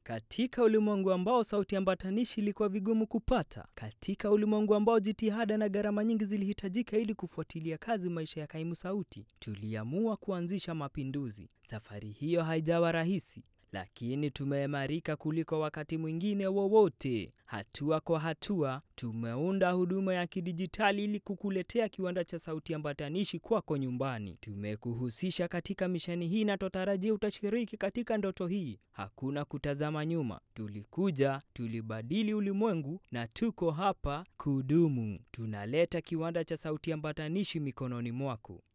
Katika ulimwengu ambao sauti ambatanishi ilikuwa vigumu kupata, katika ulimwengu ambao jitihada na gharama nyingi zilihitajika ili kufuatilia kazi maisha ya kaimu sauti, tuliamua kuanzisha mapinduzi. Safari hiyo haijawa rahisi, lakini tumeimarika kuliko wakati mwingine wowote. Hatua kwa hatua, tumeunda huduma ya kidijitali ili kukuletea kiwanda cha sauti ambatanishi kwako nyumbani. Tumekuhusisha katika misheni hii na tutarajia utashiriki katika ndoto hii. Hakuna kutazama nyuma, tulikuja, tulibadili ulimwengu na tuko hapa kudumu. Tunaleta kiwanda cha sauti ambatanishi mikononi mwako.